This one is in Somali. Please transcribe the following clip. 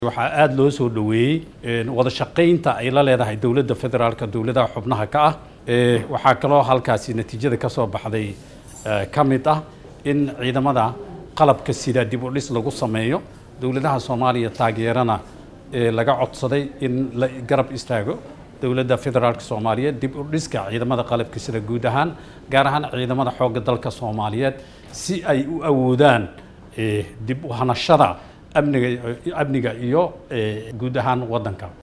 waxaa aada loo soo dhoweeyey wada shaqaynta ay la leedahay dowladda federaalka dowladaha xubnaha ka ah waxaa kaloo halkaasi natiijada ka soo baxday ka mid ah in ciidamada qalabka sida dib u dhis lagu sameeyo dowladaha soomaaliya taageerana laga codsaday in la garab istaago dowladda federaalka soomaaliyeed dib u dhiska ciidamada qalabka sida guud ahaan gaar ahaan ciidamada xoogga dalka soomaaliyeed si ay u awoodaan dib u hanashada amniga amniga iyo guud ahaan waddanka